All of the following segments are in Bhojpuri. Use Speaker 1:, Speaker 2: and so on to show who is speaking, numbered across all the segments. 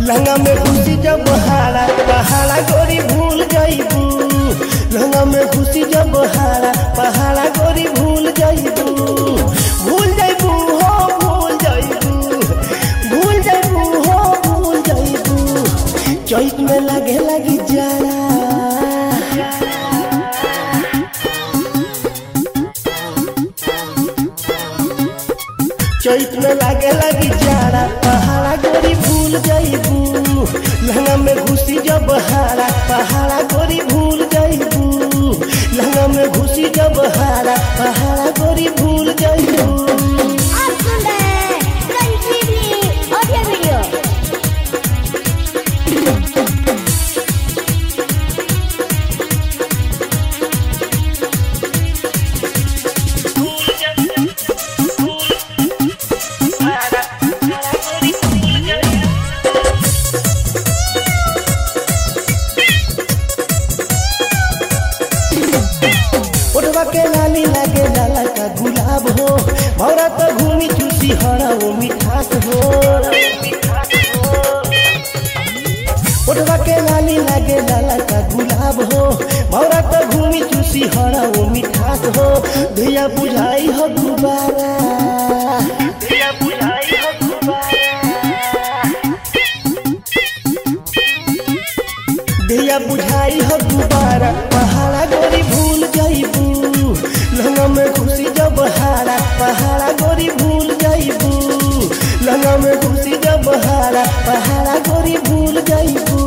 Speaker 1: लहंगा में घुसी जब हारा पहाड़ा गोरी भूल जाइबू लहंगा में घुसी जब हारा पहाड़ा गोरी भूल जाइबू भूल जाइबू हो भूल जाइबू भूल जाइबू हो भूल जाइबू चैत में लगे लगी जाड़ा चैत में लागे लगी जाड़ा पहाड़ा गोरी भूल जाइबू लहंगा में घुसी जब हारा पहाड़ा गोरी भूल जाइबू लहंगा में घुसी जब हारा पहाड़ा गोरी भूल जाइबू
Speaker 2: आप सुन रहे हैं संजीवनी ऑडियो वीडियो
Speaker 1: ओटवा के लाली लागे लाला का गुलाब हो भौरा तो घूमी चूसी हरा वो मिठास हो ओटवा के लाली लागे लाला का गुलाब हो भौरा तो घूमी चूसी हरा वो मिठास हो धिया बुझाई हो गुबारा धिया बुझाई हो धिया बुझाई हो गुबारा पहाड़ा गोरी भूल जाइबू लहंगा में घुसी जब हारा पहाड़ा गोरी भूल जाइबू लहंगा में घुसी जब हारा पहाड़ा गोरी भूल जाइबू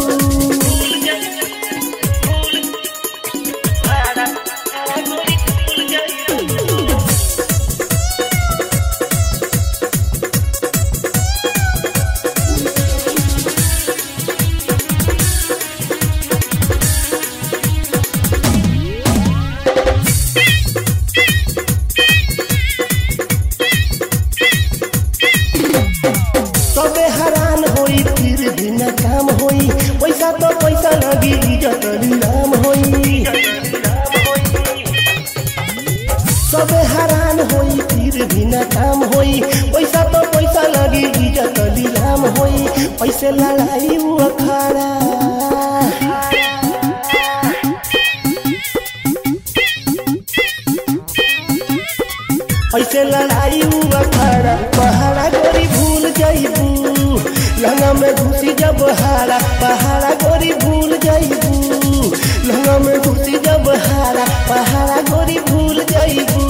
Speaker 1: सबे हैरान होई फिर भी न काम होई पैसा तो पैसा लगी इज्जत नीलाम होई सबे हैरान होई फिर भी न काम होई पैसा तो पैसा लगी इज्जत नीलाम होई पैसे लड़ाई वो अखाड़ा ऐसे लड़ाई हुआ खड़ा पहाड़ा गोरी भूल जाइबू लहंगा में घुसी जब हारा पहाड़ा गोरी भूल जाइबू लहंगा में घुसी जब हारा पहाड़ा गोरी भूल जाइबू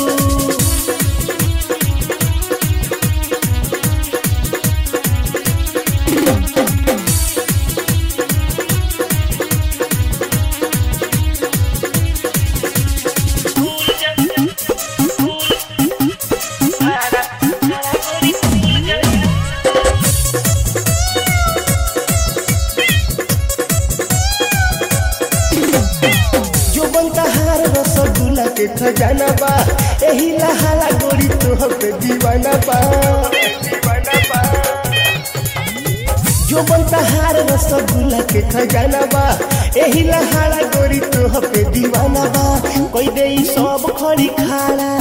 Speaker 1: जो बनता हार रसगुल्ला के खजाना बा एही लहाला गोरी तोहर पे दीवाना बा जो बनता हार रसगुल्ला के खजाना बा एही लहाला गोरी तोहर पे दीवाना बा कोई दे ई सब खड़ी खाड़ा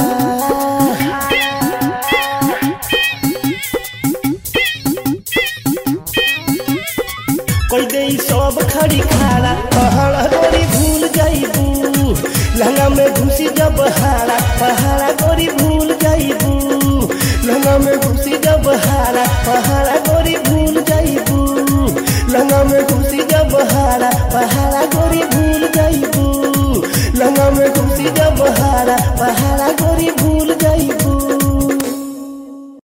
Speaker 1: कोई दे ई सब खड़ी खाड़ा